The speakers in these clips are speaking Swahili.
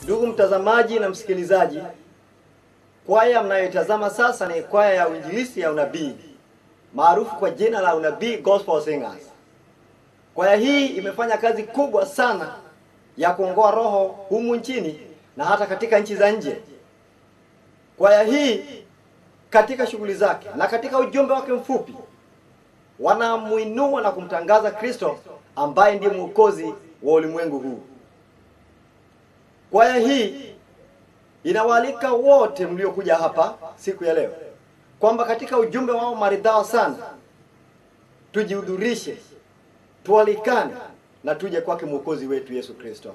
Ndugu mtazamaji na msikilizaji, kwaya mnayoitazama sasa ni kwaya ya uinjilisti ya unabii maarufu kwa jina la Unabii Gospel Singers. Kwaya hii imefanya kazi kubwa sana ya kuongoa roho humu nchini na hata katika nchi za nje. Kwaya hii katika shughuli zake na katika ujumbe wake mfupi wanamuinua na kumtangaza Kristo ambaye ndiye mwokozi wa ulimwengu huu. Kwaya hii inawaalika wote mliokuja hapa siku ya leo kwamba katika ujumbe wao maridhawa sana tujihudhurishe, tualikane na tuje kwake mwokozi wetu Yesu Kristo,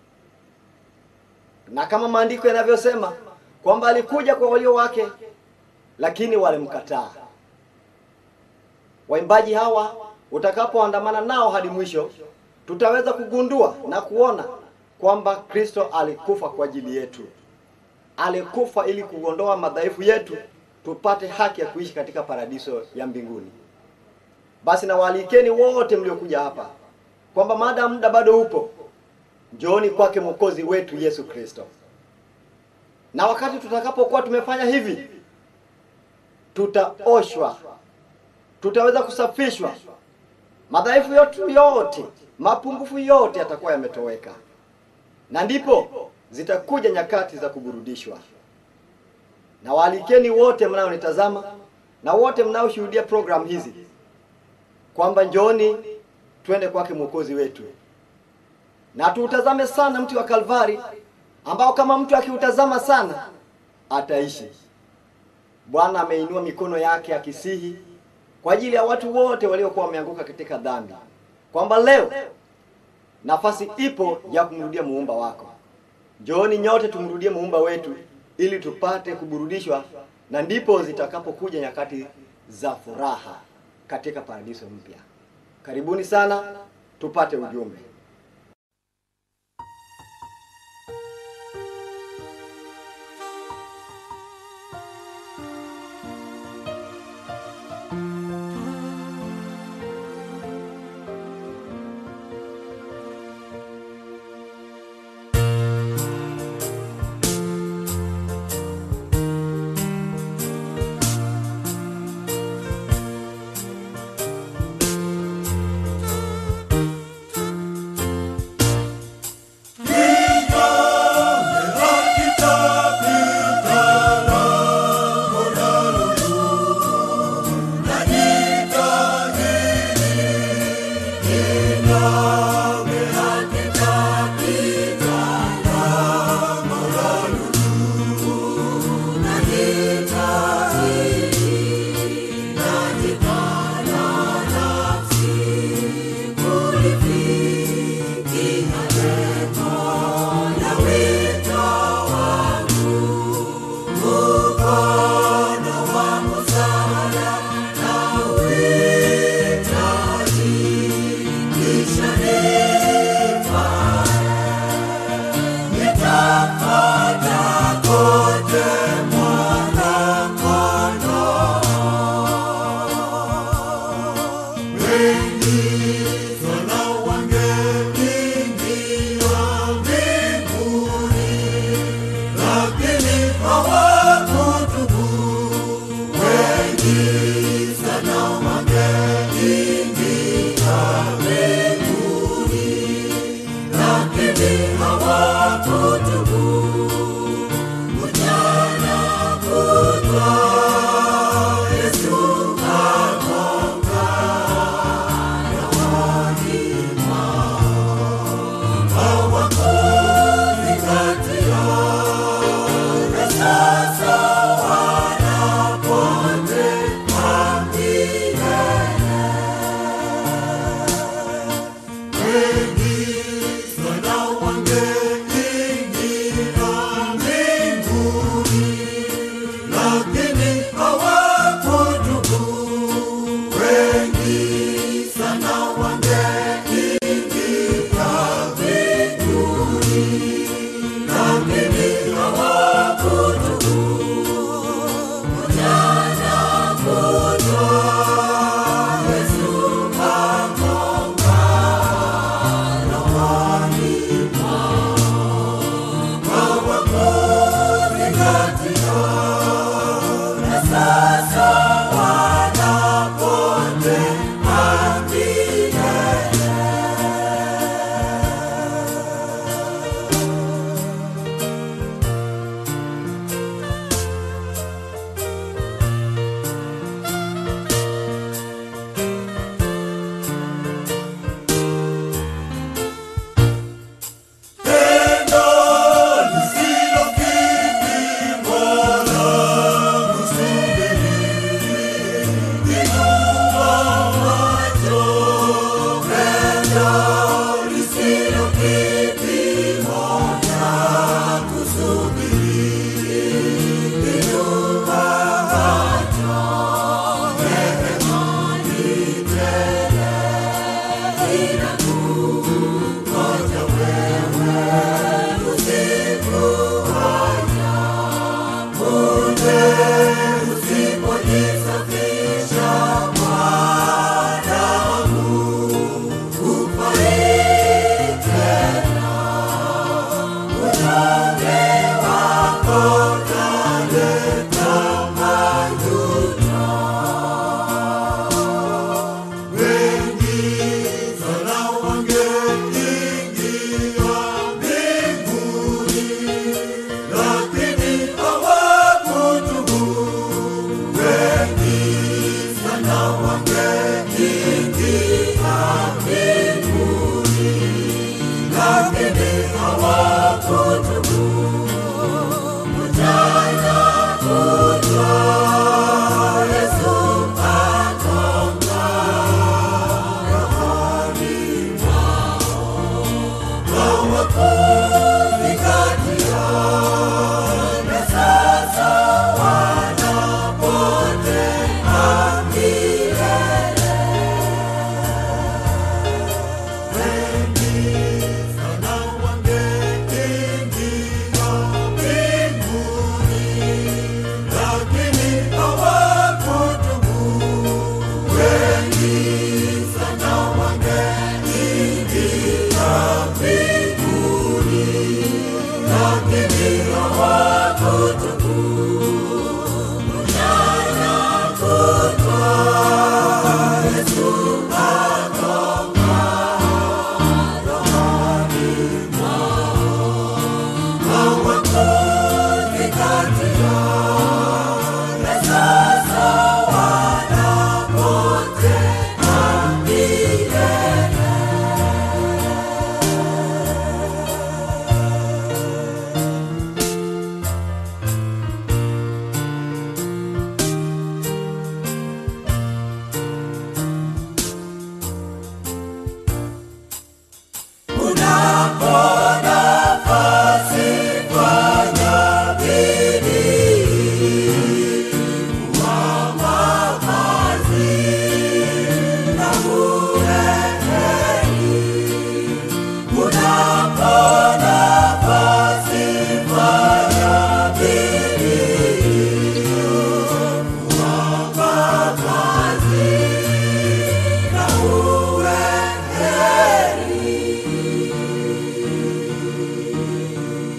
na kama maandiko yanavyosema kwamba alikuja kwa walio wake, lakini walimkataa. Waimbaji hawa utakapoandamana nao hadi mwisho, tutaweza kugundua na kuona kwamba Kristo alikufa kwa ajili yetu, alikufa ili kuondoa madhaifu yetu, tupate haki ya kuishi katika paradiso ya mbinguni. Basi nawaalikeni wote mliokuja hapa kwamba maadamu muda bado upo, njooni kwake mwokozi wetu Yesu Kristo, na wakati tutakapokuwa tumefanya hivi, tutaoshwa, tutaweza kusafishwa, madhaifu yetu yote, mapungufu yote yatakuwa yametoweka, na ndipo zitakuja nyakati za kuburudishwa. Na waalikeni wote mnaonitazama na wote mnaoshuhudia programu hizi kwamba njooni twende kwake mwokozi wetu, na tuutazame sana mti wa Kalvari ambao kama mtu akiutazama sana ataishi. Bwana ameinua mikono yake akisihi kwa ajili ya watu wote waliokuwa wameanguka katika dhambi, kwamba leo nafasi ipo ya kumrudia muumba wako. Njooni nyote tumrudie muumba wetu ili tupate kuburudishwa, na ndipo zitakapokuja nyakati za furaha katika paradiso mpya. Karibuni sana tupate ujumbe.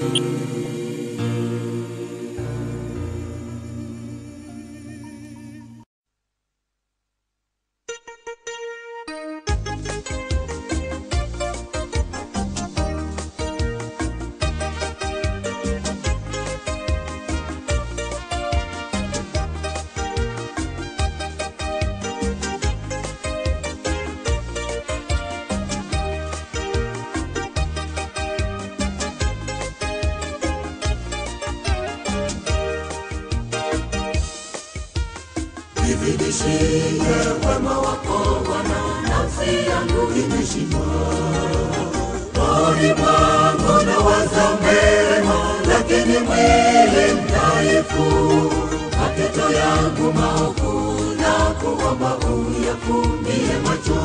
Nizidishie wema wako Bwana, nafsi yangu imeshiba. Rohoni mwangu nawaza mema, lakini mwili mdhaifu. Mapito yangu maovu na kuomba uyafumbie macho.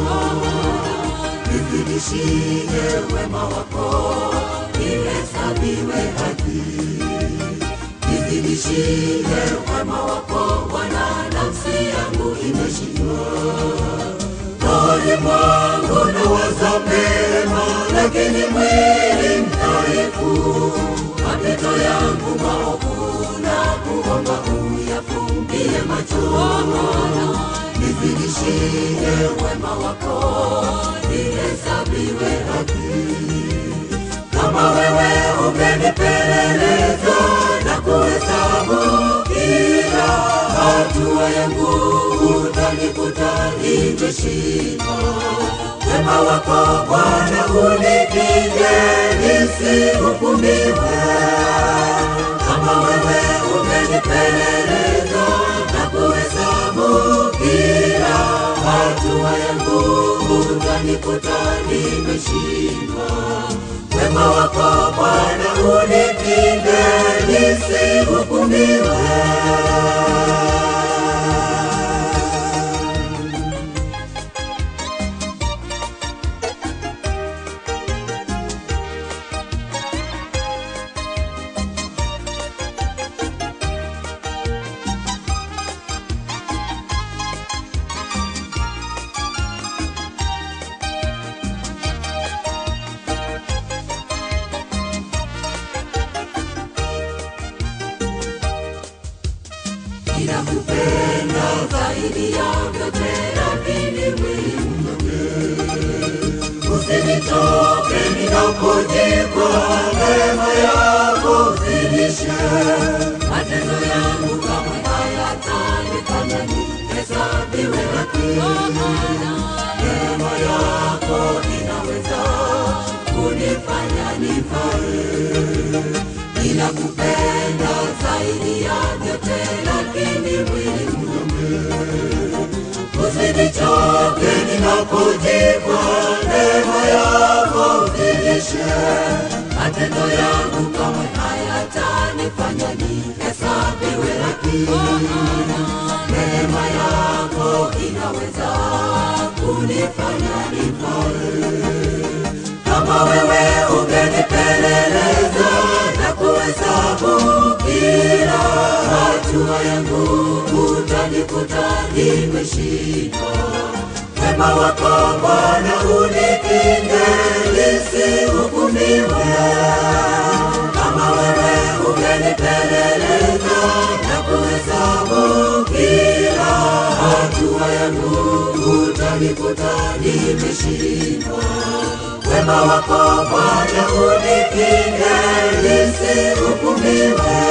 Nizidishie wema wako, nihesabiwe haki nizidishie wema wako Bwana, nafsi yangu imeshiba. Rohoni mwangu nawaza mema, lakini mwili mdhaifu. Mapito yangu maovu na kuomba uyafumbie macho. Nizidishie wema wako, nihesabiwe haki kama wewe umenipeleleza na kuhesabu kila hatua yangu, utanikuta nimeshindwa. Wema wako Bwana unikinge nisihukumiwe. Kama wewe umenipeleleza na kuhesabu kila hatua yangu, utanikuta nimeshindwa wema wako Bwana unipinde nisihukumiwe. Ninakupenda zaidi ya vyote, lakini mwili mnyonge. Usinitoke ninapojikwa, neema yako zidishe. Matendo yangu kamwe hayatanifanya nihesabiwe haki. Neema yako inaweza kunifanya nifae ninakupenda zaidi ya vyote, lakini mwili mnyonge. Usinichoke ninapojikwa, neema yako zidishe. Matendo yangu kamwe hayatanifanya nihesabiwe haki. Neema yako inaweza kunifanya nifae kama wewe ungenipeleleza na kuhesabu kila hatua yangu, utanikuta nimeshindwa. Wema wako Bwana unikinge nisihukumiwe. Kama wewe ungenipeleleza na kuhesabu kila hatua yangu, utanikuta nimeshindwa wema wako Bwana unikinge nisihukumiwe.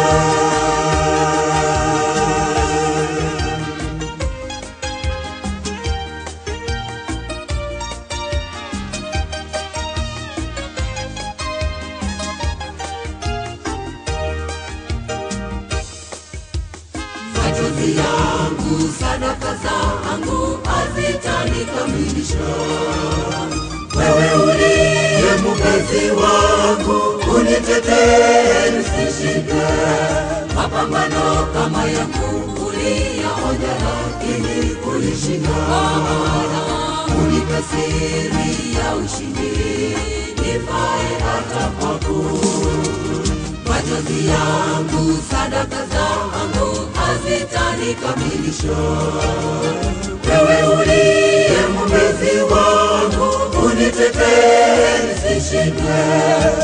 Machozi yangu, sadaka zangu hazitanikamilisha wewe uliye mpenzi wangu, unitetee nisishinde. Mapambano kama yangu uliyaonja, lakini ulishinda. Unipe siri ya ushindi, nifae hata kwako. Machozi yangu, sadaka zangu hazitanikamilisha wewe uliye mpenzi wangu, unitetee nisishindwe. Hapa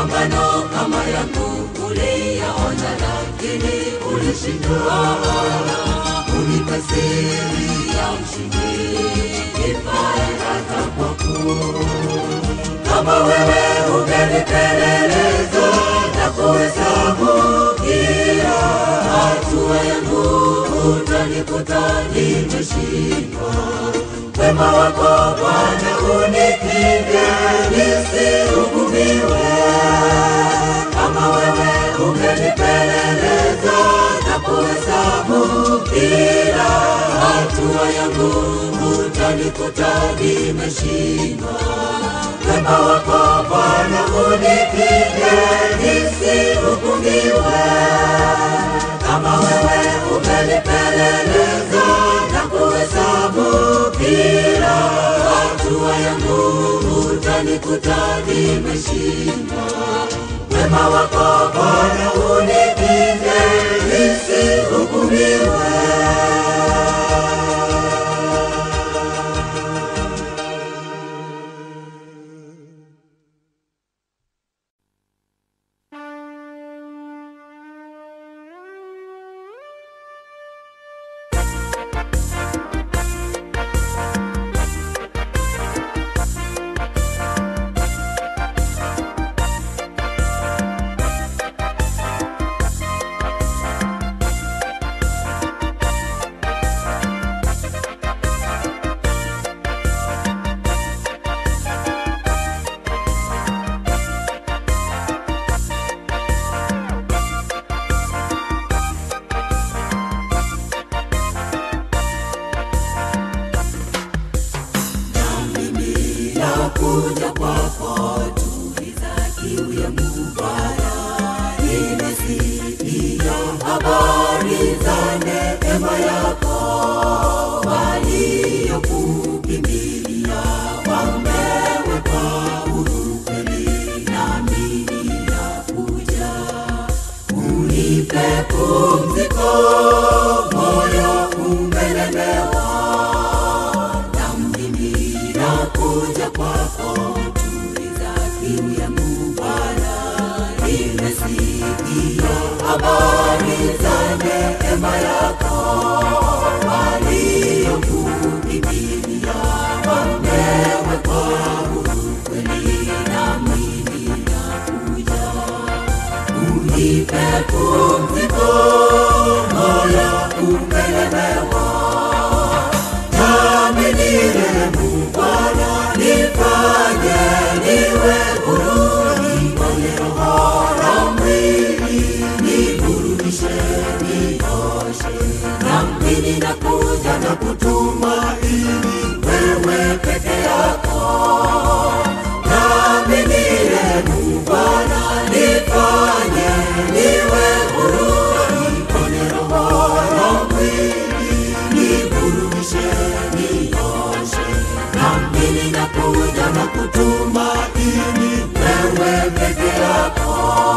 mapambano kama yangu uliyaona, lakini ulishindwa. Unipe siri ya ushindi, nipae hata kwako. Kama wewe ungenipeleleza na kuhesabu kila hatua yangu, utanikuta nimeshindwa. Wema wako Bwana unikinge nisihukumiwe. Kama wewe ungenipeleleza na kuhesabu kila hatua yangu, utanikuta nimeshindwa. Wema wako Bwana unikinge nisihukumiwe. Kama wewe umenipeleleza na kuhesabu kila hatua yangu, utanikuta nimeshindwa. Wema wako Bwana unikinge nisihukumiwe. nakuja kwako tuliza kiu yangu Bwana, nimesikia habari za neema yako, waliokukimbilia wamewekwa huru kweli, nami ninakuja unipe pumziko, moyo umelemewa na mimi nakuja kwako, tuliza kiu yangu Bwana, nimesikia habari za neema yako, waliokukimbilia wamewekwa huru kweli, nami ninakuja unipe pumziko, moyo umelemewa nami nirehemu Bwana, nifanye niwe huru, niponye roho na mwili, niburudishe, nioshe. Nami ninakuja na kutumaini wewe peke yako, nami nirehemu Bwana, nifanye niwe huru, niponye roho na mwili, niburudishe, nioshe. Nami ninakuja na kutumaini wewe peke yako.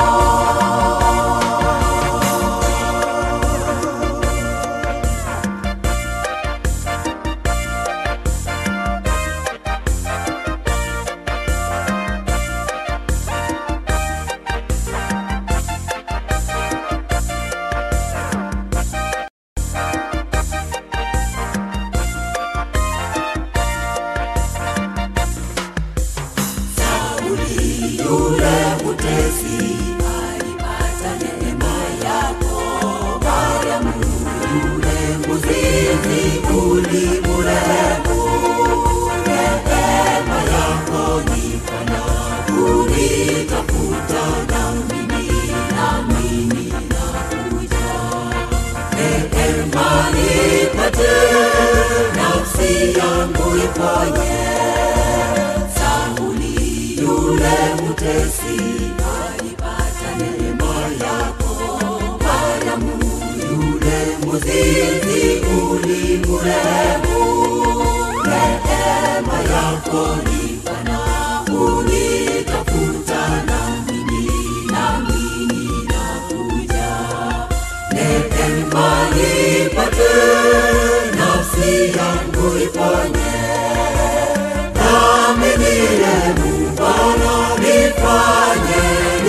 Sauli yule mutesi alipata neema yako, Mariamu yule mzinzi ulimurehemu. Neema yako ni pana kunitafuta, na mimi nami ninakuja. Neema nipate, nafsi yangu iponye Sauli yule mutesi alipata neema yako, Mariamu yule mzinzi ulimurehemu. Neema yako ni pana unitafuta, na mimi nami ninakuja. Neema nipate, nafsi yangu iponye nami nirehemu Bwana, nifanye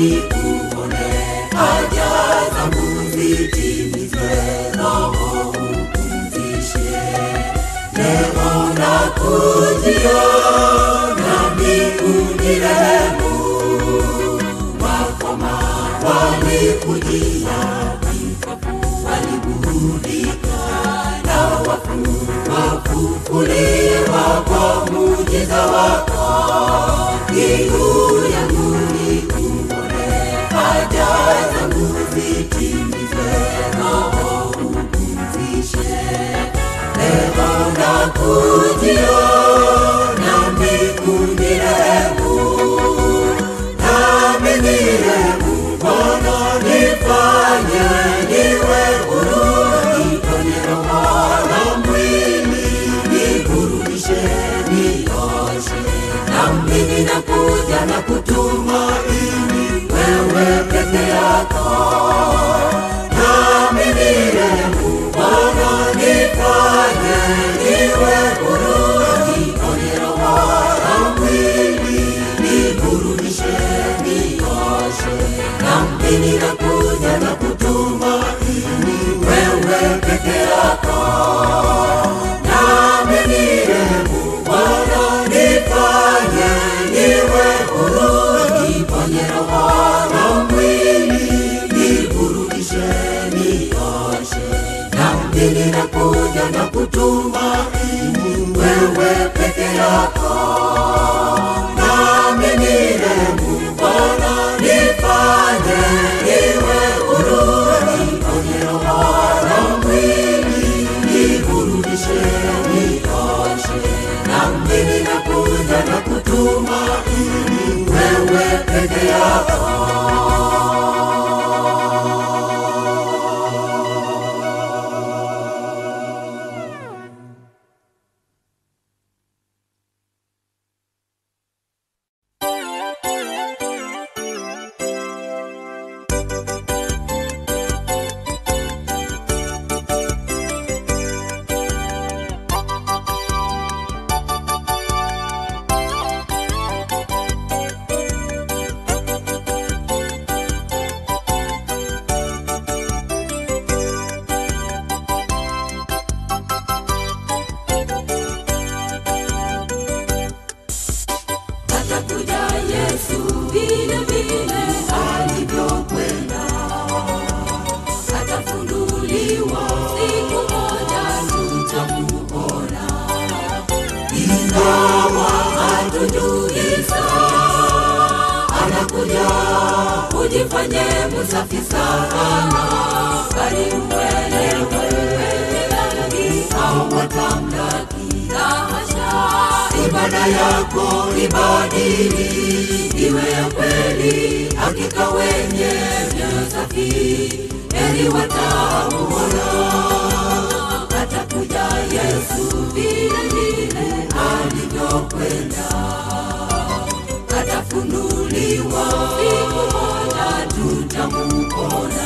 nikuone haja zangu zitimizwe, Roho upumzishe. Leo nakujia nami unirehemu, wakoma walikujia, vipofu waliburudika, na wafu wafufuliwa kwa muujiza wako. Kiu yangu nikuone, haja zangu zitimizwe, Roho upumzishe. Leo nakujia nami unirehemu, nami nirehemu Bwana, nifanye niwe huru, niponye roho na mwili, niburudishe, nioshe. Nami ninakuja na kutumaini wewe peke yako, nami nirehemu Bwana, nifanye niwe huru, niponye roho na mwili, niburudishe, nioshe. Nami ninakuja na kutumaini wewe peke yako, nami nirehemu Bwana, nifanye niwe huru, niponye roho na mwili, niburudishe, nioshe. Nami ninakuja na kutumaini wewe peke yako, nami nirehemu Bwana, nifanye niwe huru, niponye roho na mwili, niburudishe, nioshe. Nami ninakuja na kutumaini wewe peke yako. atakuja Yesu vile vile alivyokwenda, atafunuliwa siku moja, tutamuona, ingawa hatujui saa. Anakuja ujifanye msafi sana, bali uelewe wengi hawatamlaki la hasha ibada yako ibadili iwe ya kweli, hakika wenye mioyo safi heri watamuona. Atakuja Yesu vile vile alivyokwenda, atafunuliwa siku moja, tutamuona,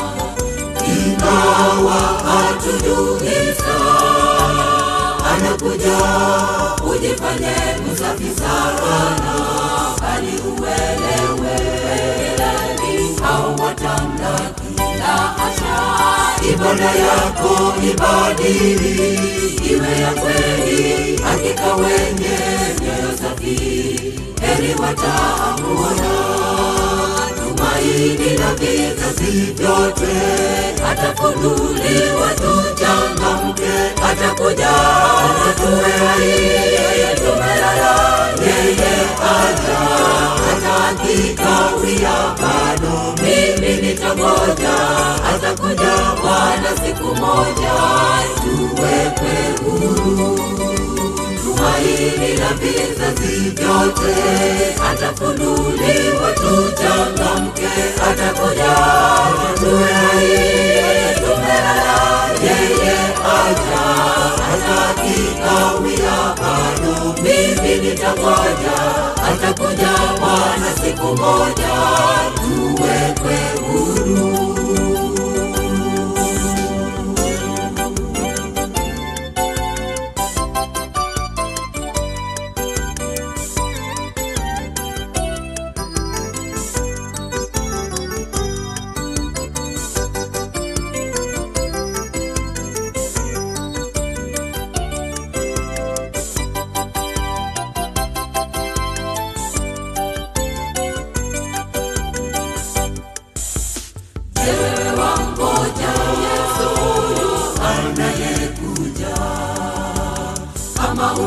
ingawa hatujui saa anakuja ujifanye msafi sana, bali uelewe ilani au watamlaki la hasha. Ibada yako ibadili iwe ya kweli, hakika wenye mioyo safi heri watamuona tumaini la vizazi vyote, atafunuliwa tuchangamke, atakuja na tuwe hai, yeye tumelala, yeye aja, hata akikawia bado mimi nitangoja, atakuja Bwana siku moja, tuwekwe huru tumaini la vizazi vyote, atafunuliwa tuchangamke, atakuja tuwe hai, yeye tumelala, yeye aja, hata akikawia bado mimi nitangoja, atakuja Bwana siku moja, tuwekwe huru.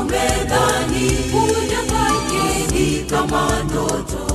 umedhani kuja kwake ni kama ndoto,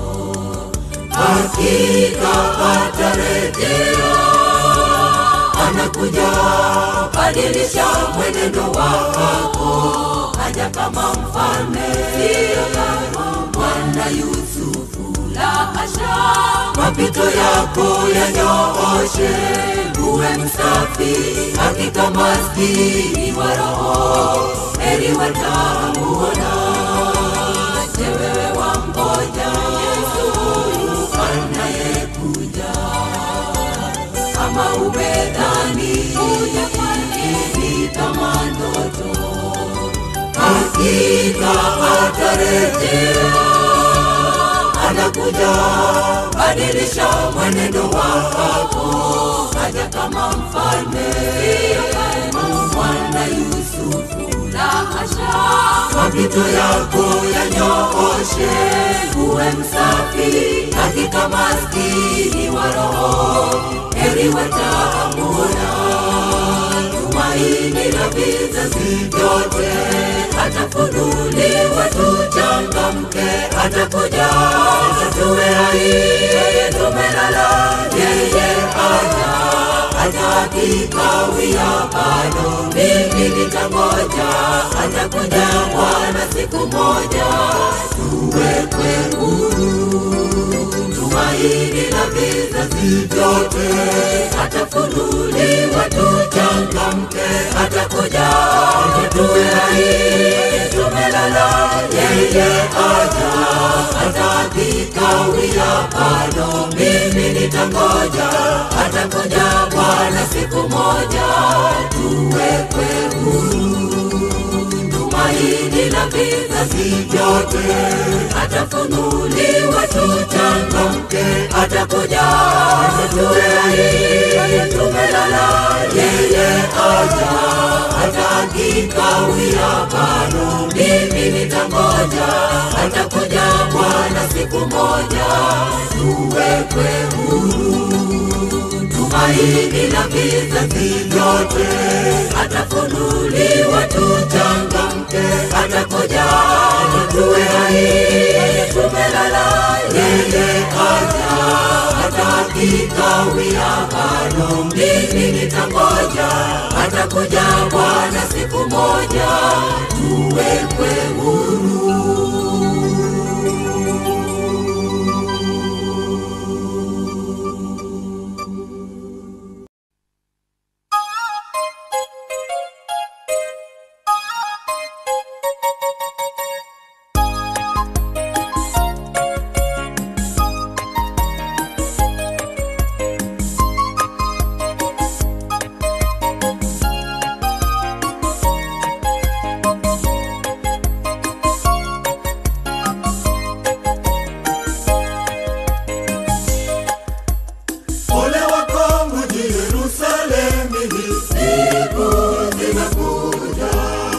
hakika atarejea, anakuja badilisha mwenendo wako, aja kama mfalme, sio kama mwana Yusufu, la hasha, mapito yako yanyooshe, uwe msafi, hakika maskini wa roho, heri watamuona. Je, wewe wamgoja Yesu huyu anayekuja? Kama umedhani kuja kwake ni kama ndoto, hakika atarejea, anakuja badilisha mwenendo wako, aja kama mfalme, sio kama mwana Yusufu, la hasha, mapito yako yanyooshe, uwe msafi, hakika maskini wa roho, heri watamuona tumaini la vizazi vyote, atafunuliwa tuchangamke, atakuja tatue hai, yeye tumelala, yeye aja atakikawia bado, mimi nitangoja, atakuja Bwana siku moja, tuwekwe huru tumaini la vizazi vyote, atafunuliwa tuchangamke, atakuja tuwe hai, tumelala, yeye aja, atakikawia bado, mimi nitangoja, atakuja Bwana siku moja, tuwekwe huru tumaini la vizazi vyote, atafunuliwa tuchangamke, atakuja tuwe hai, tumelala, yeye aja, atakikawia bado, mimi nitangoja, atakuja Bwana siku moja, tuwekwe huru tumaini la vizazi vyote, atafunuliwa tuchangamke, atakuja tuwe hai, tumelala, yeye aja, atakikawia bado, mimi nitangoja, atakuja Bwana siku moja, tuwekwe huru. Ole wako mji Yerusalemu, siku zinakuja.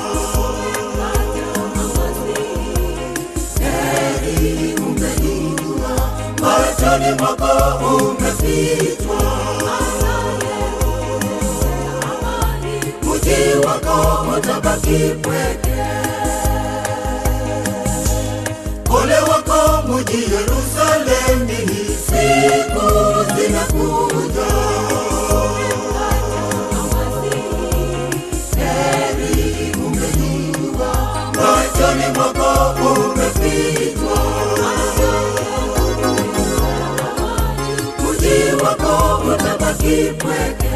Heri umejua, machoni mwako umefichwa. Mji wako utabaki pweke. Ole wako mji Yerusalemu, siku zinakuja. Heri umejua, machoni mwako umefichwa. Mji wako utabaki pweke.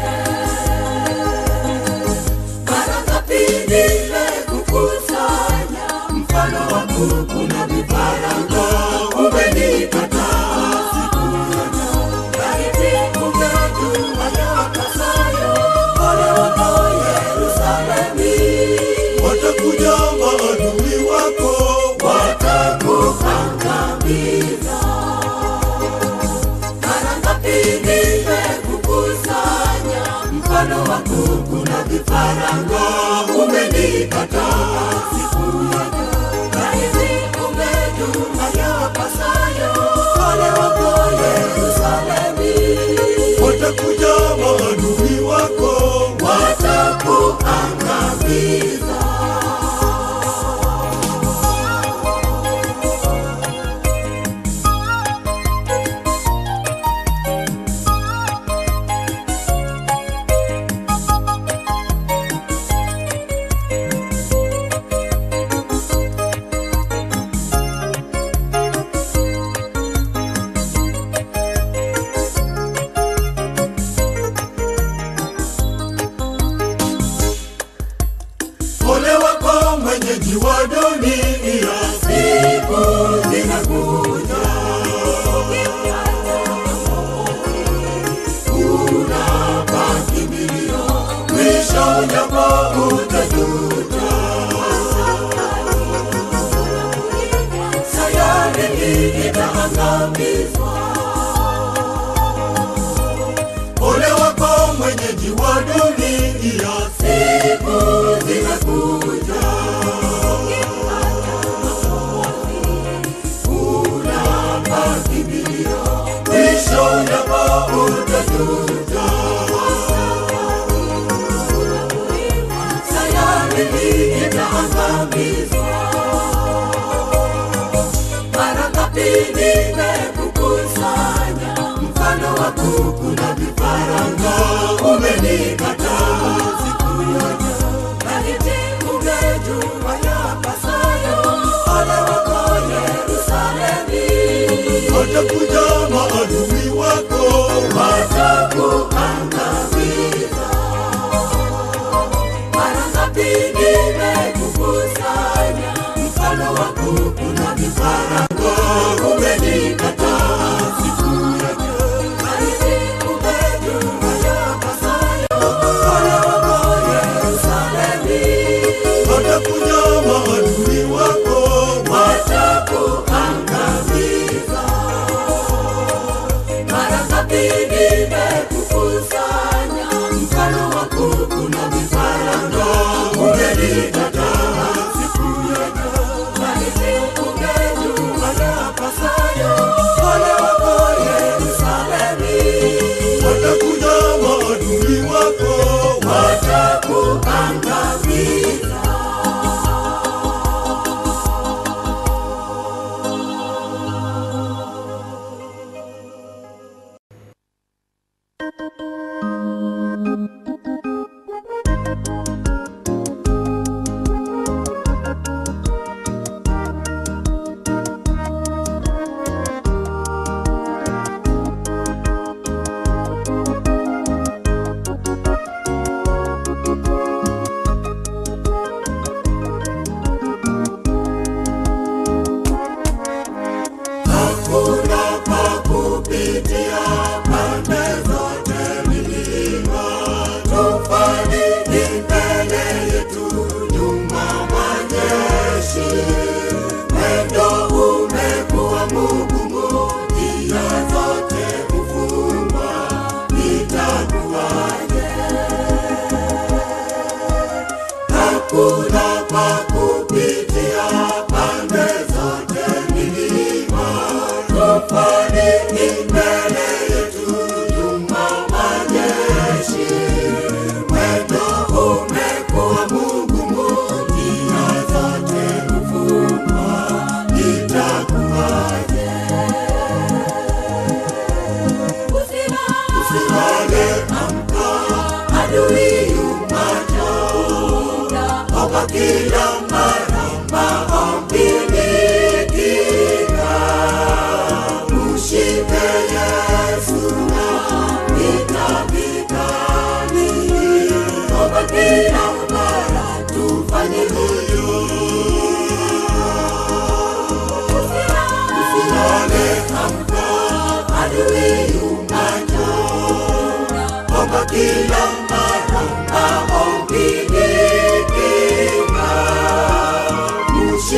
Mara ngapi nimekukusanya, mfano wa kuku na vifaranga, umenikataa siku ya leo. Laiti ungejua yapasayo, ole wako Yerusalemu. Watakuja maadui wako, watakuangamiza. Mara ngapi nimekukusanya, mfano wa kuku na vifaranga, umenikataa siku ya leo. Laiti ungejua yapasayo, ole wako Yerusalemu. Watakuja maadui wako, watakuangamiza. mwenyeji wa dunia, siku zinakuja unabaki milio, mwisho ujapo utajuta. Sayari hii itaangamizwa. Ole wako mwenyeji wa dunia, siku zinakuja unabaki milio, mwisho ujapo utajuta. Sayari hii itaangamizwa. Mara ngapi nimekukusanya mfano wa kuku na vifaranga, umenikataa siku yote. Laiti ungejua yapasayo, ole wako Yerusalemu. Watakuja maadui wako, watakuangamiza. Mara ngapi nimekukusanya mfano wa kuku na vifaranga, umenikataa siku yote. Laiti ungejua yapasayo, ole wako Yerusalemu. Watakuja maadui wako, watakuangamiza. Mara ngapi nimekukusanya mfano wa kuku na vifaranga, umenikataa siku yote. Laiti ungejua yapasayo, ole wako Yerusalemu. Watakuja maadui wako, watakuangamiza. Hakuna pa kupitia pande zote milima, tufani ni mbele yetu, nyuma majeshi. Mwendo umekuwa mgumu, njia zote kufungwa, itakuwaje? Hakuna pa kupitia pande zote milima, tufani ni mbele yetu, nyuma majeshi. Mwendo umekuwa mgumu, njia zote kufungwa, itakuwaje? Usilale, amka, adui yumaja Oga kila mara maombini kinga Mshike Yesu na vita vikali Oga kila mara tufanye huyu Usilale amka adui yumaja Oga kila mara maombini kinga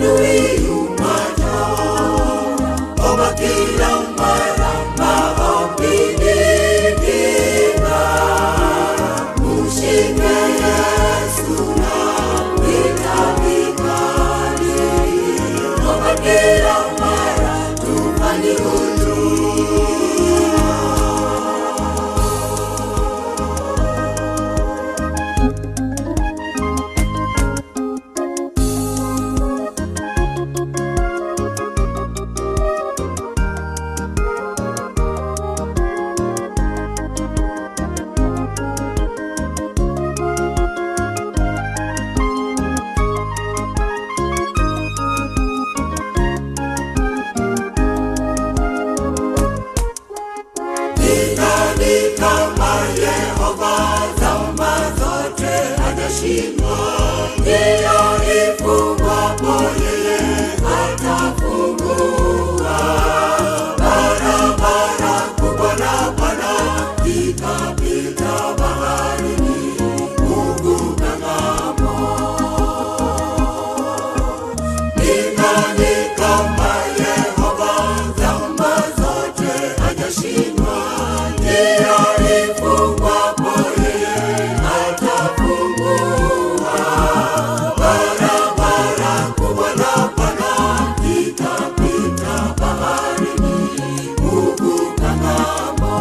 adui umacho, omba kila mara maombi ni kinga. Mshike Yesu na vita vikali, omba kila mara tufanye huduma. Ni nani kama Yehova zama zote hajashindwa? Ndiyo ifungwapo yeye atafungua. Barabara kubwa na pana ikapita baharini, Mungu kang'amo. Ni nani kama Yehova zama zote hajashindwa? Ndiyo ifungwapo yeye atafungua. Barabara kubwa na pana ikapita baharini, Mungu kang'amo.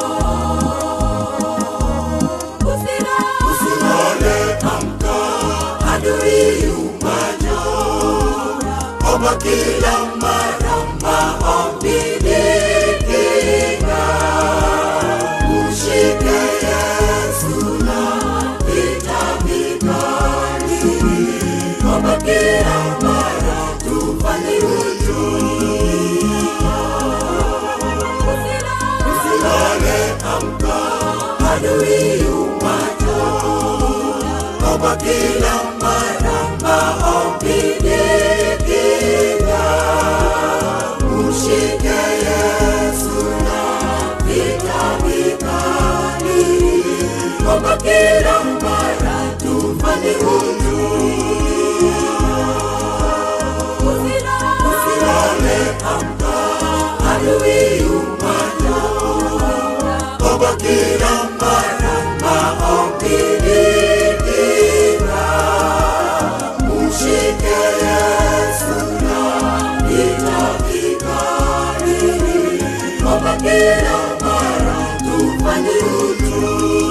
Usilale, amka, adui umacho omba kila mara maombi ni kinga. Mshike Yesu na vita vikali, omba kila mara tufanye huduma. Usilale, amka, adui umacho, omba kila mara maombi ni kinga. Mshike Yesu na vita vikali, omba kila mara tufanye huduma. Usilale, amka, adui umacho, omba kila mara maombi ni kinga. Mshike Yesu na vita vikali, omba kila mara tufanye huduma.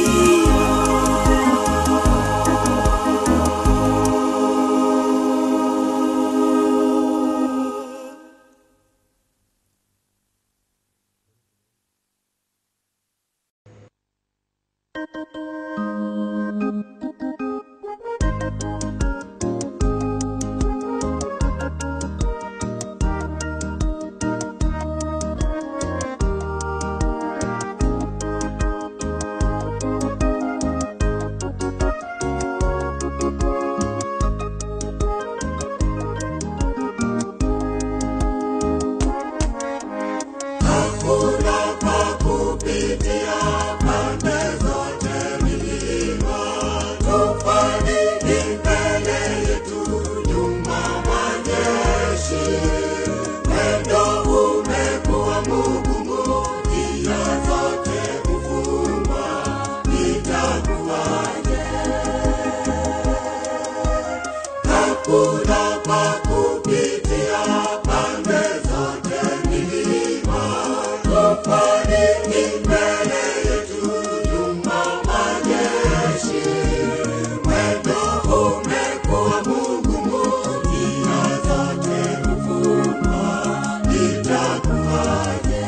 Hakuna pa kupitia pande zote milima, tufani ni mbele yetu, nyuma majeshi. Mwendo umekuwa mgumu, njia zote kufungwa, itakuwaje? Hakuna pa kupitia pande zote milima, tufani ni mbele yetu, nyuma majeshi. Mwendo umekuwa mgumu, njia zote kufungwa, itakuwaje?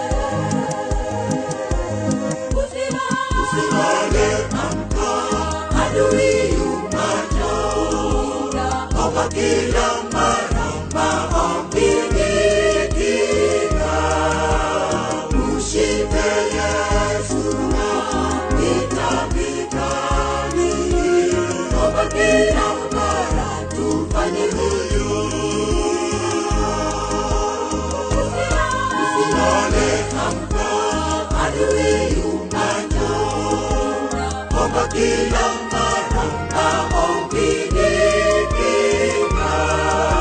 Usilale, amka, adui umacho, omba kila mara maombi ni kinga. Mshike Yesu na vita vikali, omba kila mara tufanye huduma. Usilale, amka, adui umacho, omba kila mara maombi ni kinga.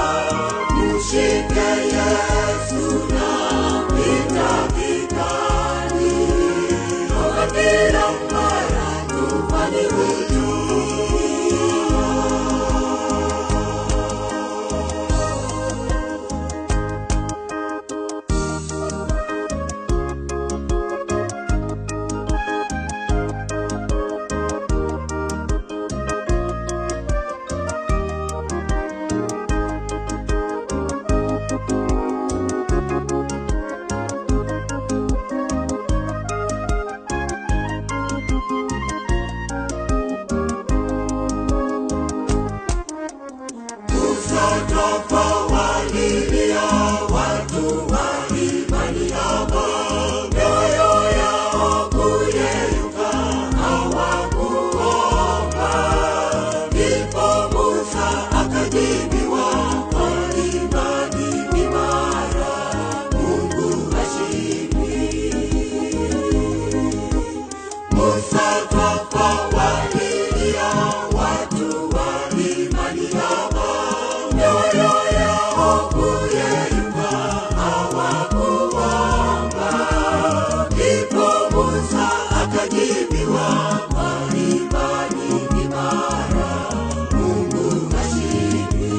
kuyeyuka hawakuomba. Ndipo Musa akajibiwa kwa imani imara, Mungu hashindwi.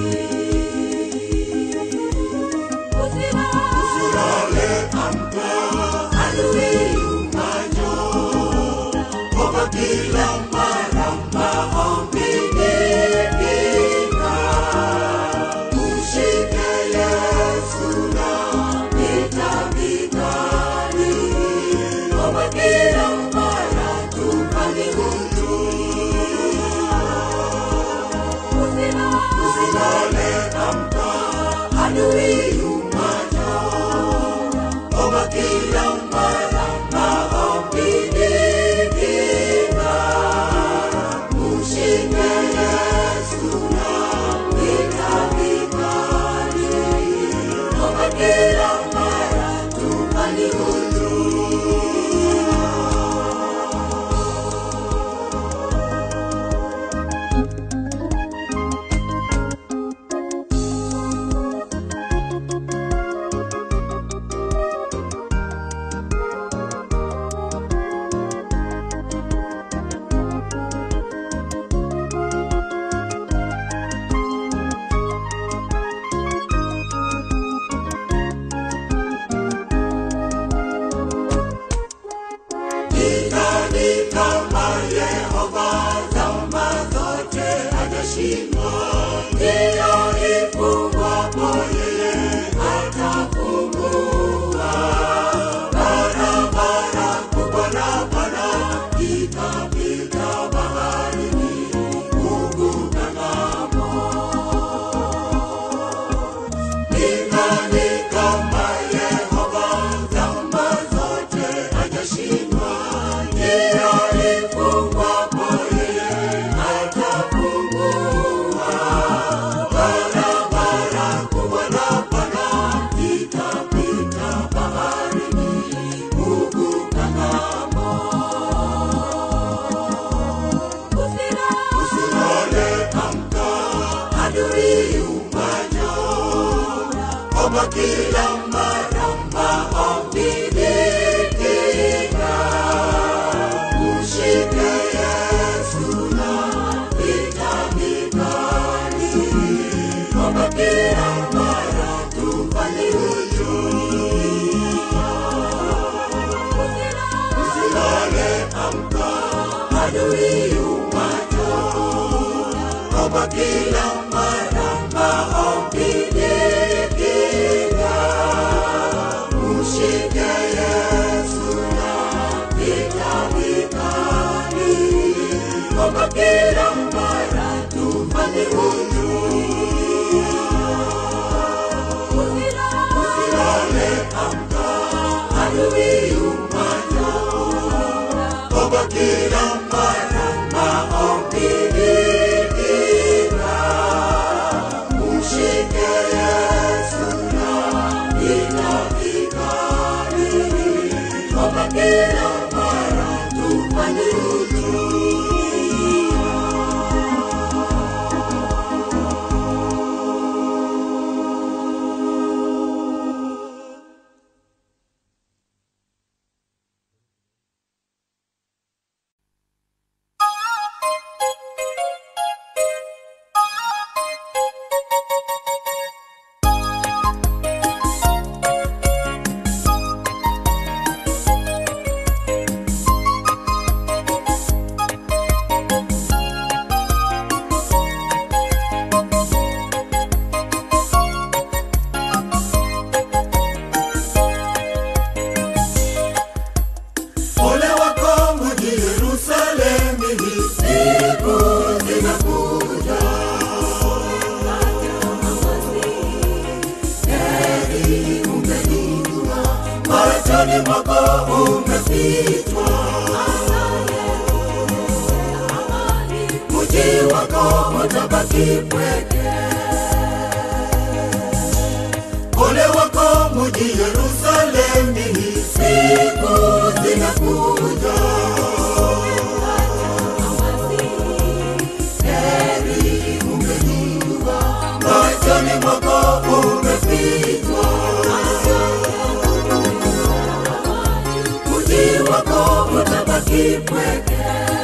Usilale amka, adui umajo, omba kila mara maombini kinga. Mshike Yesu na vita vikali, omba kila mara tupate Usilale amka, adui yumajo, omba kila mara maombini kinga. Mshike Yesu na vita vikali, omba kila mara tupate Ni nani kama Yehova zama zote hajashindwa? Ndiyo ifungwapo yeye atafungua. Barabara kubwa na pana ikapita baharini, kuvuka ng'ambo. Ni nani kama Yehova zama zote hajashindwa? Njia ifungwapo yeye atafungua. Barabara kubwa na pana itapita baharini, kuvuka ng'ambo. Usilale amka, adui umajo, omba kila mara maombini kinga. Mshike Yesu na vita vikali, omba kila mara tufanye Usilale amka, adui umajo, omba kila mara maombini kinga. Mshike Yesu na vita vikali, omba kila mara tufanye Usilale amka, adui umajo, omba kila mara maombini kinga. Mshike Yesu na vita vikali, omba kila mara tufanye Ole wako mji Yerusalemu, hii siku zinakuja. Heri umejua, machoni mwako umefichwa. Mji wako utabaki pweke. Ole wako mji Yerusalemu, hii siku zinakuja. Heri umejua, machoni mwako ume pweke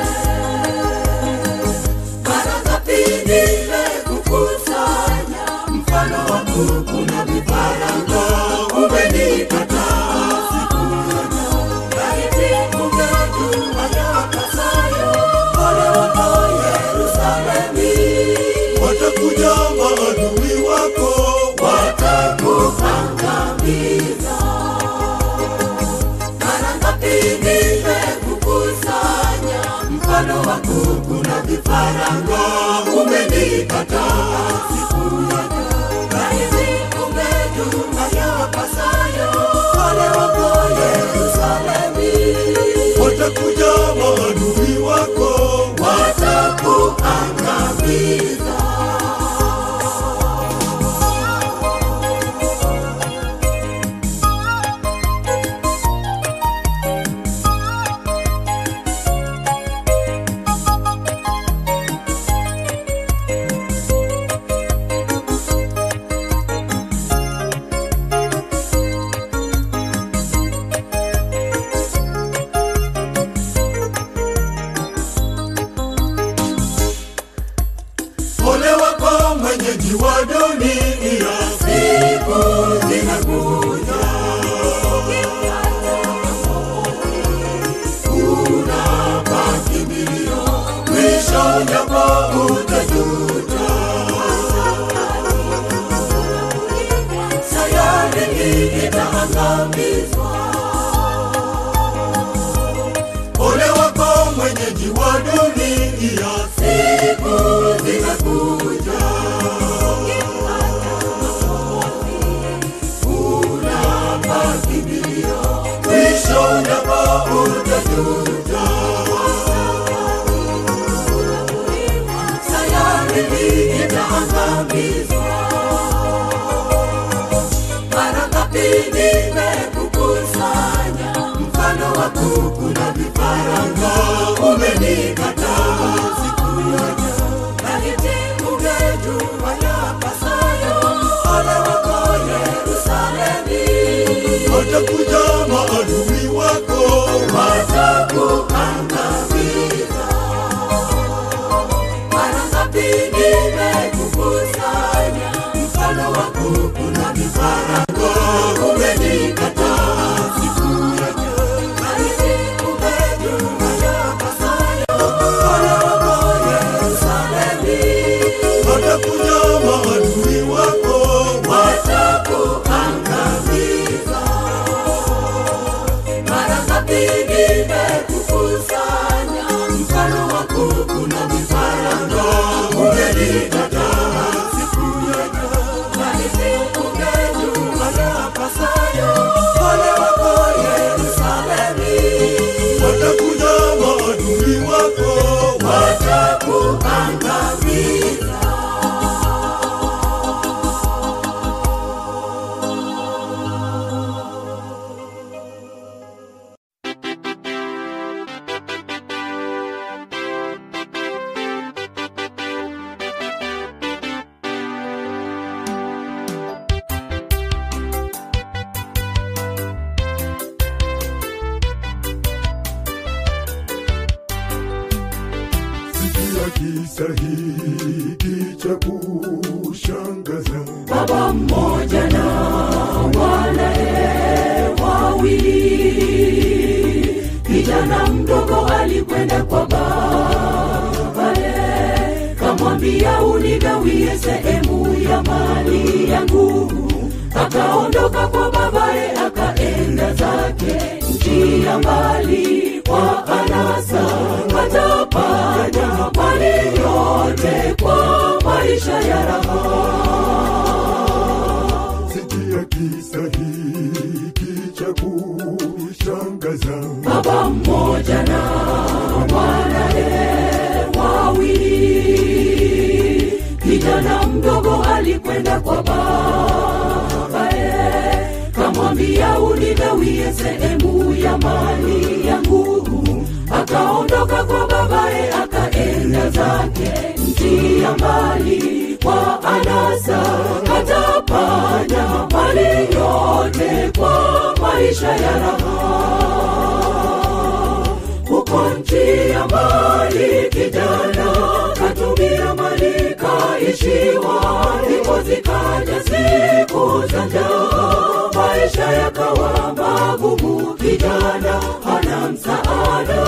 mara ngapi nimekukusanya mfano wa kuku na vifaranga umenikataa siku moja laiti ungejua yapasayo ole wako yerusalemi watakuja maadui wako watakuangamiza mara ngapi nimekukusanya mfano wa kuku na vifaranga umenikataa siku moja rahisi umejua yapasayo ole wako yerusalemi watakuja maadui wako watakuangamiza ole wako mwenyeji wa dunia siku zinakuja unapakimbilio mwisho ujapo utajuta sayari hii itaangamizwa ole wako mwenyeji wa dunia siku zinakuja unapakimbilio mwisho ujapo utajuta sayari hii itaangamizwa mara ngapi nimekukusanya mfano wa kuku na vifaranga umenikataa siku moja laiti ungejua yapasayo ole wako yerusalemi watakuja maadui wako watakuangamiza mara ngapi nimekukusanya mfano wa kuku na vifaranga umenikataa siku moja laiti ungejua yapasayo ole wako yerusalemi watakuja maadui wako watakuangamiza mara ngapi nimekukusanya mfano wa kuku na vifaranga umenikataa siku moja laiti ungejua yapasayo ole wako yerusalemi watakuja maadui wako watakuangamiza sikia kisa hiki cha kushangaza baba mmoja na wanae wawili kijana mdogo alikwenda kwa babaye kamwambia unigawie sehemu ya mali yangu akaondoka kwa babaye akaenda zake nchi ya mbali kwa anasa katapata mali yote kwa maisha ya raha sikia kisa hiki cha kushangaza baba mmoja na wanae wawili kijana mdogo alikwenda kwa babaye kamwambia unigawie sehemu ya mali yangu akaondoka kwa babaye akaenda zake nchi ya mbali kwa anasa katapata mali yote kwa maisha ya raha huko Kamchukia mali kijana, katumia mali kaishiwa, ndipo zikaja siku za njaa, maisha yakawa magumu, kijana hana msaada.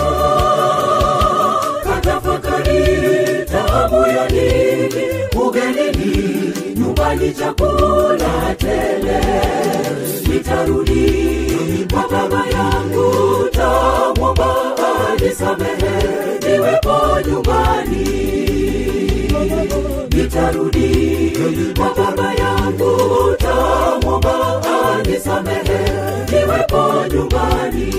Katafakari taabu ya nini, ugenini, nyumbani chakula tele, nitarudi kwa baba yangu, tamwomba anisamehe, niwepo nyumbani nitarudi kwa baba yangu, tamwomba anisamehe, niwepo nyumbani.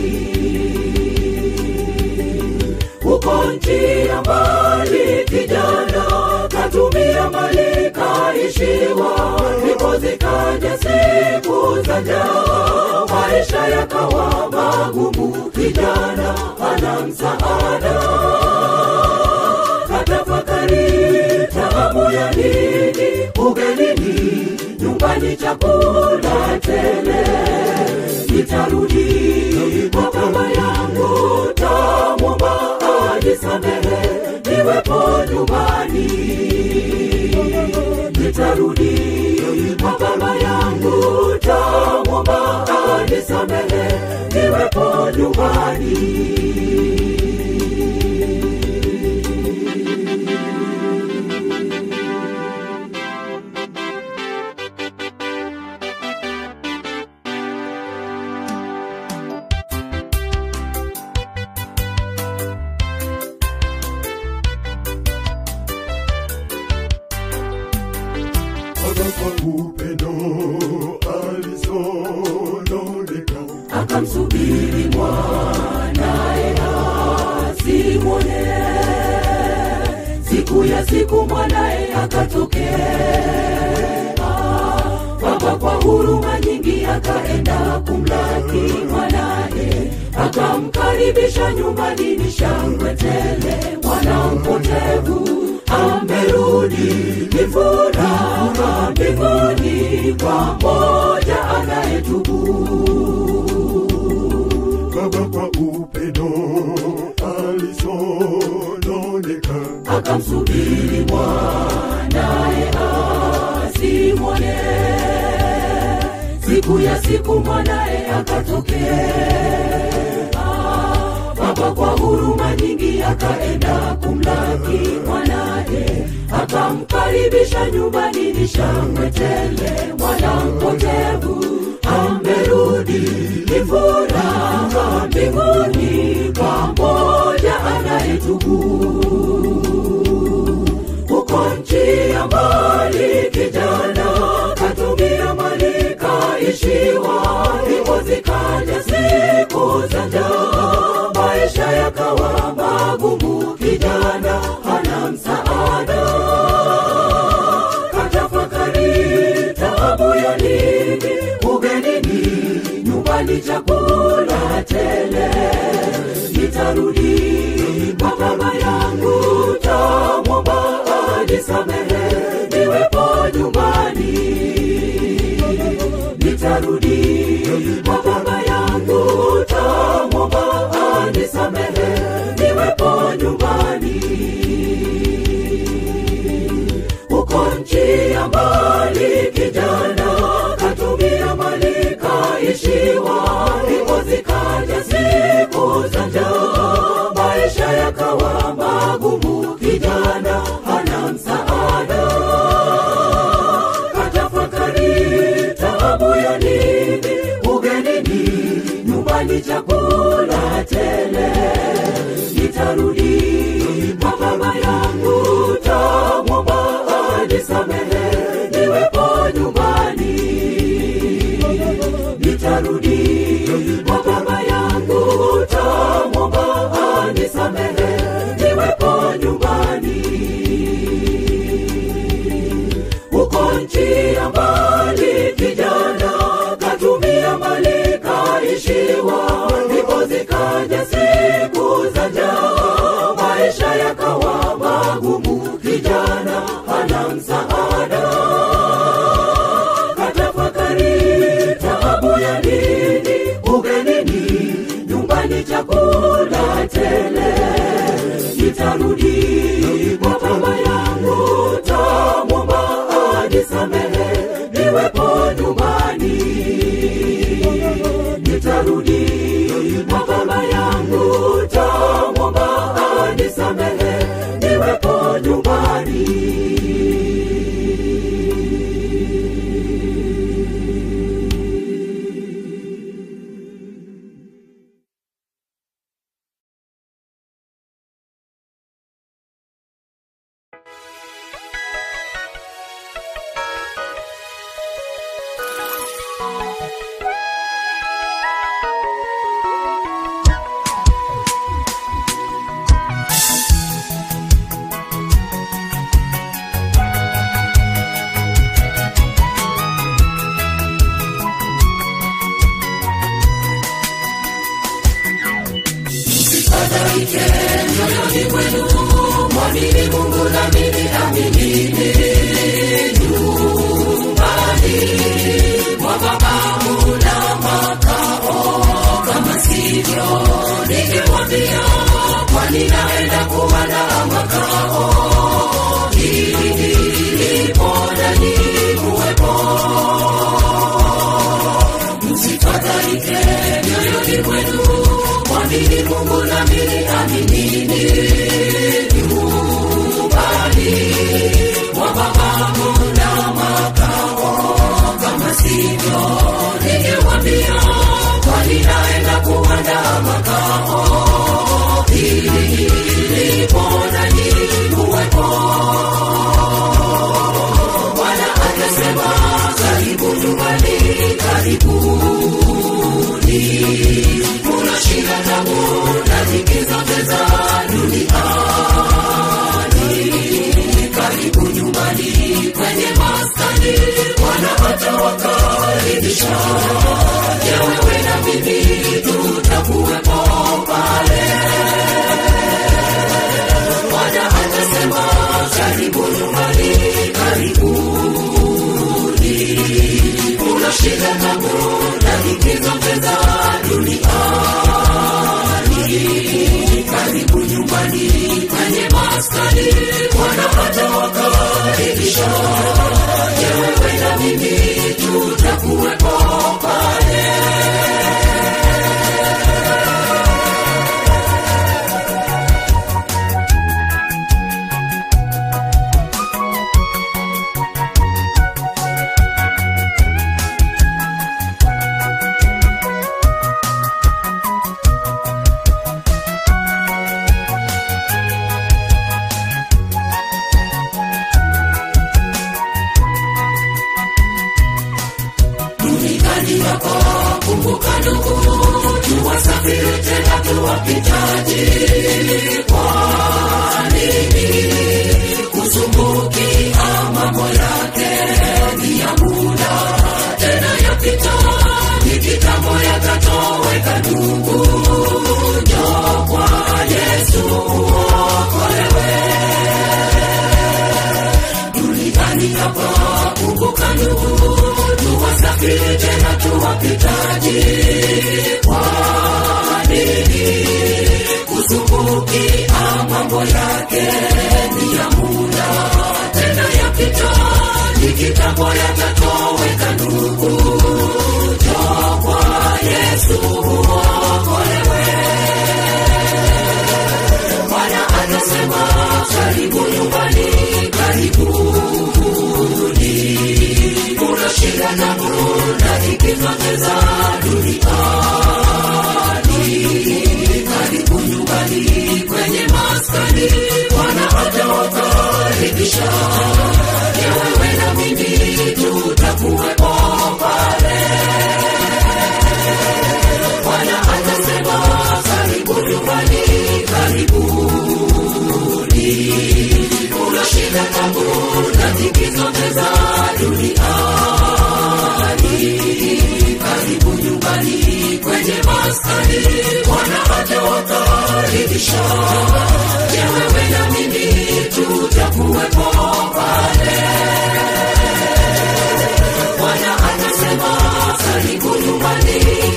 Huko nchi ya mbali, kijana katumia mali kaishiwa, ndipo zikaja siku za njaa, maisha yakawa magumu, kijana hana msaada katafakari taabu ya nini ugenini nyumbani chakula tele nitarudi kwa baba yangu tamwomba anisamehe niwepo nyumbani nitarudi kwa baba yangu tamwomba anisamehe niwepo nyumbani Baba kwa upendo alisononeka, akamsubiri mwanaye asimwone. Siku ya siku mwanaye akatokea, baba kwa huruma nyingi akaenda kumlaki mwanaye, akamkaribisha nyumbani, ni shangwe tele, mwana mpotevu amerudi, ni furaha mbinguni kwa mmoja anayetubu. Baba kwa upendo alisononeka, akamsubiri mwanaye asimwone. Siku ya siku mwanaye akatokea, baba kwa huruma nyingi akaenda kumlaki mwanaye, akamkaribisha nyumbani, ni shangwe tele, mwana mpotevu amerudi, ni furaha mbinguni kwa mmoja anayetubu huko nchi ya mbali kijana katumia mali kaishiwa, ndipo zikaja siku za njaa, maisha yakawa magumu, kijana hana msaada. Katafakari taabu ya nini ugenini, nyumbani chakula tele, nitarudi kwa baba yangu, tamwomba anisamehe, niwepo nyumbani. Nitarudi kwa baba yangu, tamwomba anisamehe, niwepo nyumbani huko nchi ya mbali kijana katumia mali kaishiwa, ndipo zikaja siku za njaa, maisha yakawa magumu, kijana hana msaada. Katafakari taabu ya nini ugenini, nyumbani chakula tele, nitarudi kwa baba yangu, tamwomba anisamehe, niwepo nyumbani. Nitarudi kwa baba yangu, tamwomba anisamehe, niwepo nyumbani huko nchi ya mbali kijana katumia mali kaishiwa, ndipo zikaja siku za njaa, maisha yakawa magumu, kijana hana msaada. Katafakari taabu ya nini ugenini, nyumbani chakula tele, nitarudi kwa baba yangu tamwomba anisamehe niwepo nyumbani nitarudi kwa baba yangu tamwomba anisamehe niwepo nyumbani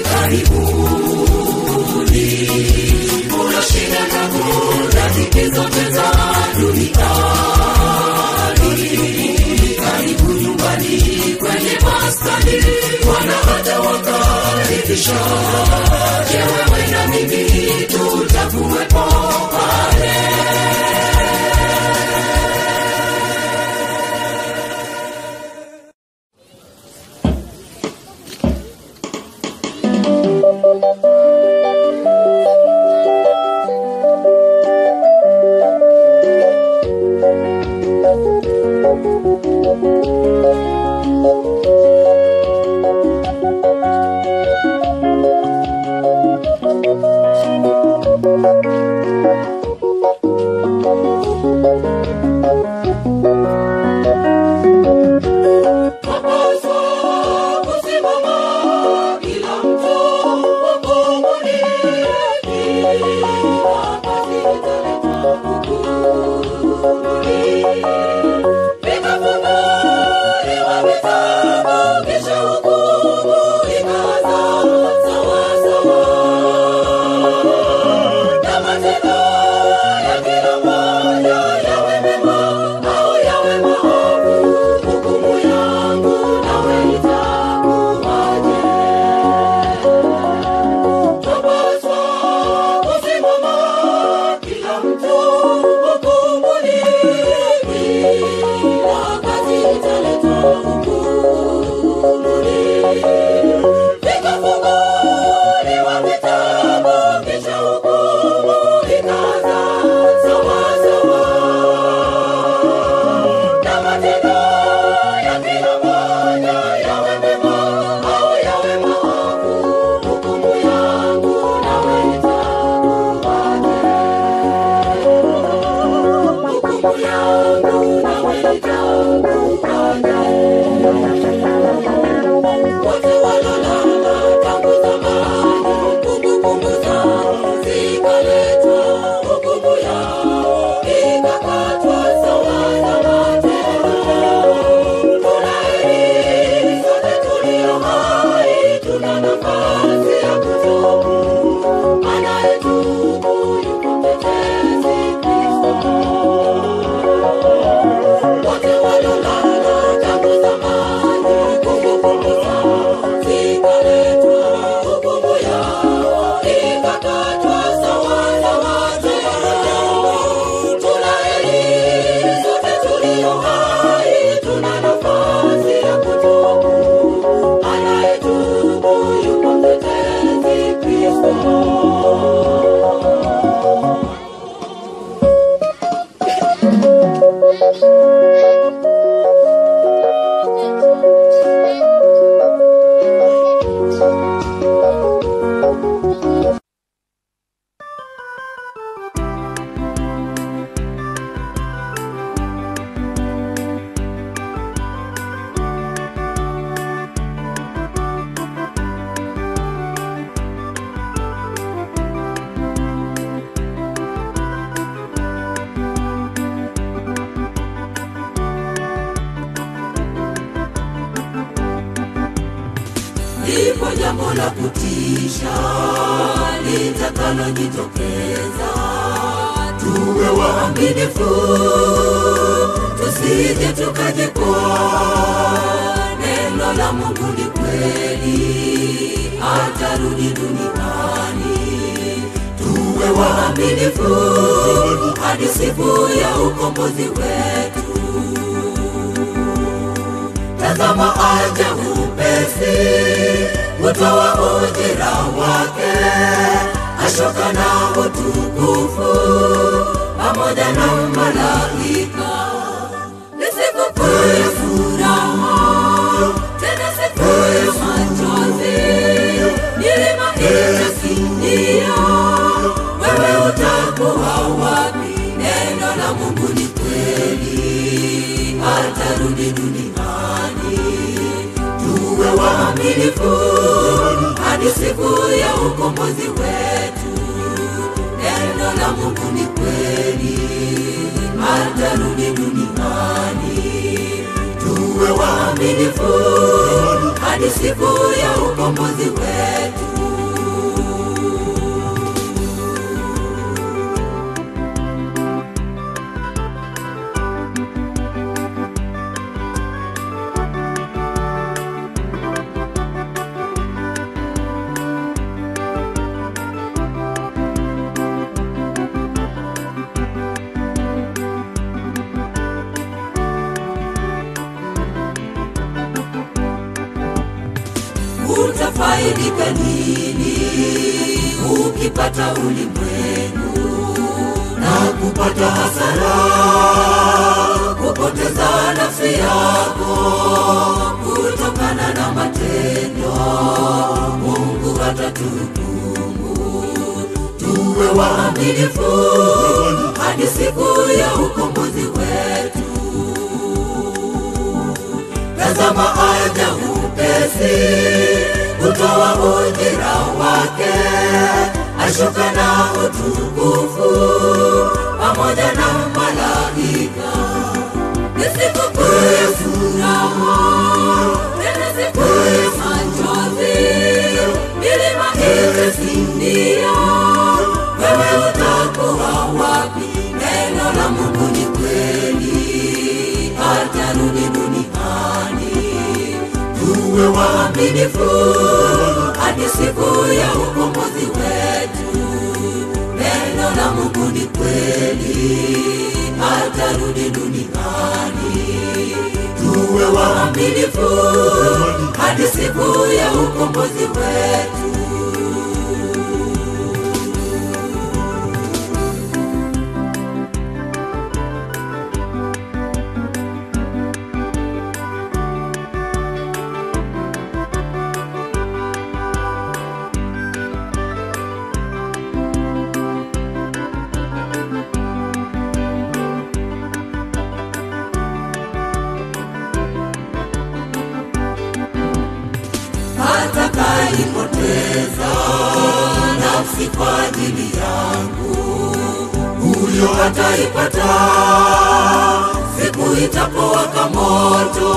Karibuni, kuna shida na kuna tatizo mwisho. Je, wewe na mimi tutakuwepo pale? Twapaswa kusimama kila mtu hukumuni, kila kazi italeta hukumuni. Vikafunuliwa vitabu, kisha hukumu ikaanza sawasawa na matendo ya kila mmoja yawe mema au yawe maovu. Hukumu yangu nawe itakuwaje? Twapaswa kusimama kila mtu hukumuni, kila kazi italeta hukumuni. Vikafunguliwa vitabu, kisha hukumu ikaanza sawasawa na matendo ya kila mmoja yawe mema au yawe maovu. Hukumu yangu nawe itakuwaje? Hukumu yangu nawe itakuwaje? Wote walolala tangu zamani, kumbukumbu zao zikaletwa, hukumu yao ikakatwa sawa na matendo. Tunaheri sote tulio hai, tuna nafasi ya kutubu. Anayetubu yuko mtetezi Kristo. Wote walolala tangu zamani, kumbukumbu zao zikaletwa, hukumu yao ikakatwa sawa na matendo. Tunaheri sote tulio hai, tuna nafasi ya kutubu. Anayetubu yuko mtetezi Kristo. lipo jambo la kutisha litakalojitokeza. Tuwe waaminifu, tusije tukajikwa. Neno la Mungu ni kweli, atarudi duniani. Tuwe waaminifu hadi siku ya ukombozi wetu. Tazama aja upesi, utoa ujira wake, ashoka na utukufu pamoja na malaika. Ni siku kuu ya furaha, tena siku ya machozi, milima itasindia. Wewe utakuwa wapi? Neno la Mungu ni kweli, atarudi duniani. Tuwe waaminifu hadi siku ya ukombozi wetu. Neno la Mungu ni kweli, atarudi duniani. Tuwe waaminifu hadi siku ya ukombozi wetu. utafaidika nini ukipata ulimwengu na kupata hasara, kupoteza nafsi yako kutokana na matendo Mungu atatuhukumu. Tuwe waaminifu hadi siku ya ukombozi wetu. Tazama aja upesi kutoa ujira wake, ashuka na utukufu pamoja na malaika. Ni siku kuu ya furaha, tena siku ya machozi, milima itasindia. Wewe utakuwa wapi? Neno la Mungu ni kweli, atarudi duniani. Tuwe waaminifu hadi siku ya ukombozi wetu. Neno la Mungu ni kweli, atarudi duniani. Tuwe waaminifu hadi siku ya ukombozi wetu. atakaipoteza nafsi kwa ajili yangu, huyo ataipata siku itapowaka moto.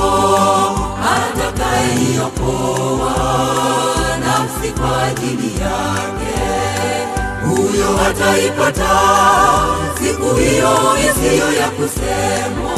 Atakayeiokoa nafsi kwa ajili yake, huyo ataipata siku hiyo isiyo ya kusemwa.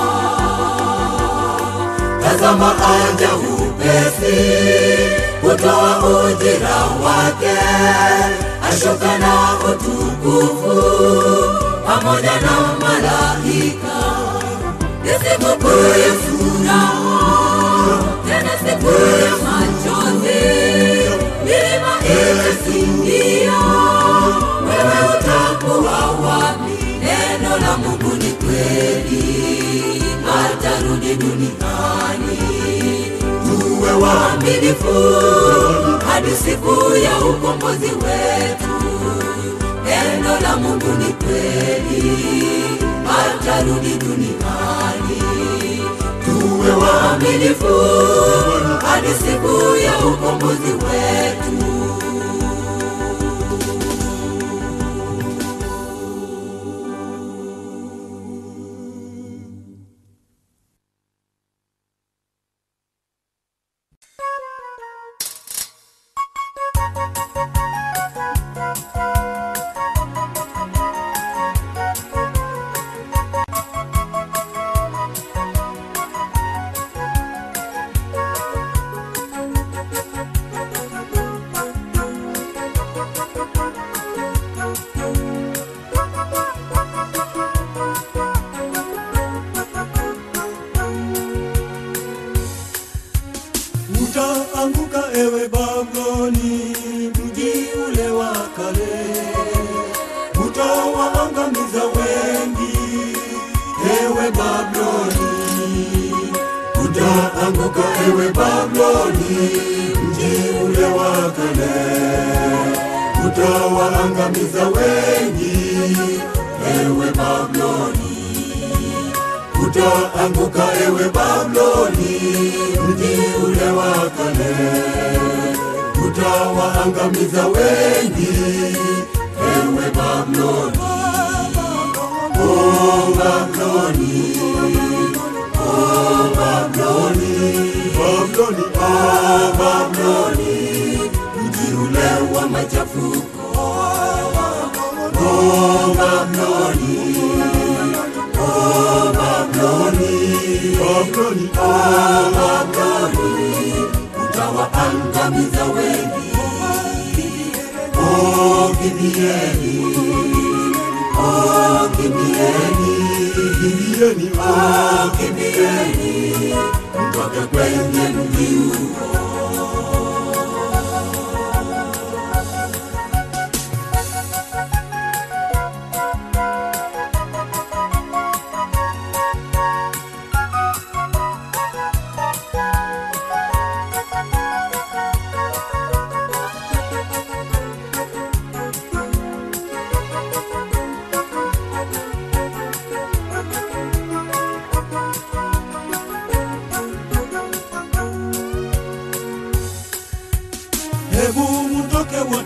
Tazama aja upesi kutoa ujira wake, ashuka na utukufu pamoja na malaika. Ni siku kuu ya furaha, tena siku ya machozi, milima itasindia. Wewe utakuwa wapi? Neno la Mungu ni kweli, atarudi duniani. Tuwe waaminifu hadi siku ya ukombozi wetu. Neno la Mungu ni kweli, atarudi duniani. Tuwe waaminifu hadi siku ya ukombozi wetu. Utaanguka ewe Babuloni, mji ule wa kale, utawaangamiza wengi ewe Babuloni. Utaanguka ewe Babuloni, mji ule wa kale, utawaangamiza wengi ewe Babuloni utaanguka ewe Babuloni, mji ule wa kale, utawaangamiza wengi ewe Babuloni. Oh Babuloni, oh Babuloni, Babuloni, oh Babuloni, mji ule wa machafuko. Oh Babuloni, oh Babuloni, Babuloni, oh Babuloni, utawaangamiza wengi. Oh kimbieni, oh kimbieni, kimbieni, oh kimbieni, mtoke kwenye mji huo.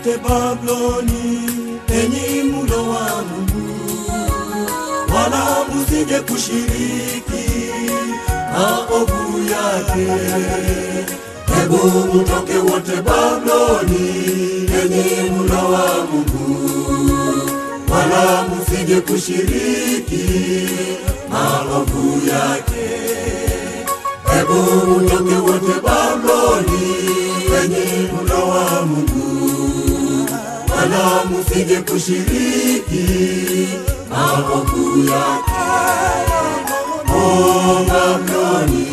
wote Babuloni, enyi mlo wa Mungu, wala musije kushiriki maovu yake. Hebu mtoke wote Babuloni, enyi mlo wa Mungu, wala musije kushiriki maovu yake. Hebu mtoke wote Babuloni, enyi mlo wa Mungu, wala musije kushiriki maovu yake. O Babuloni,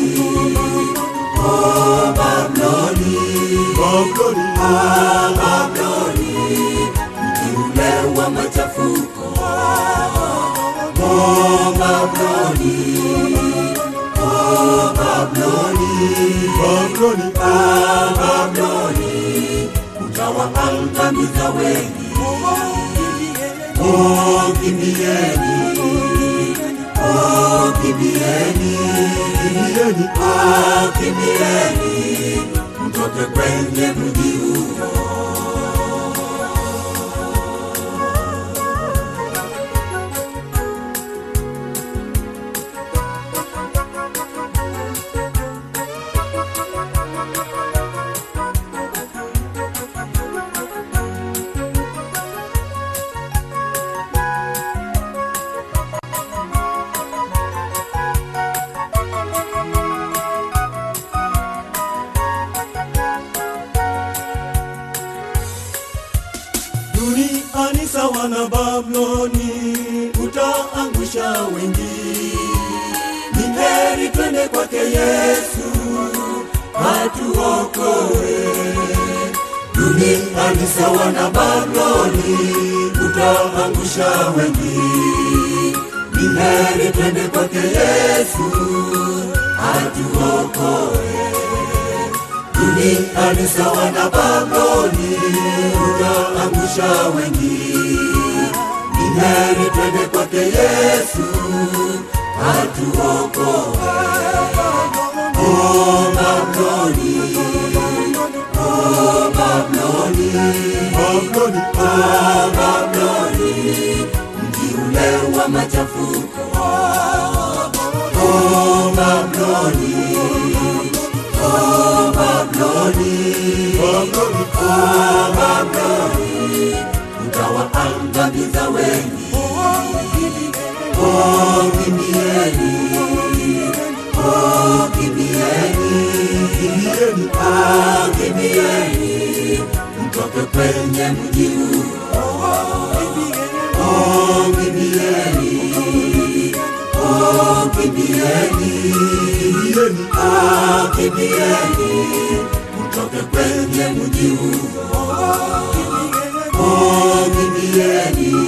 o Babuloni, Babuloni, o Babuloni, mji ule wa machafuko. O Babuloni, o Babuloni, Babuloni, o Babuloni, utawaangamiza wengi. O kimbieni, o kimbieni, kimbieni, o kimbieni, mtoke kwenye mji huo. Duniani sawa na Babuloni, utaangusha wengi. Ni heri twende kwake Yesu atuokoe. Duniani sawa na Babuloni, utaangusha wengi. Ni heri twende kwake Yesu atuokoe duniani sawa na Babuloni, utaangusha wengi. Ni heri twende kwake Yesu atuokoe. O Babuloni, o Babuloni, Babuloni, o Babuloni, mji ule wa machafuko. O Babuloni, o Babuloni, Babuloni, o Babuloni, utawaangamiza wengi. O kimbieni, o kimbieni, kimbieni, o kimbieni, mtoke kwenye mji huo. O kimbieni, o kimbieni, kimbieni, o kimbieni, mtoke kwenye mji huo. O kimbieni,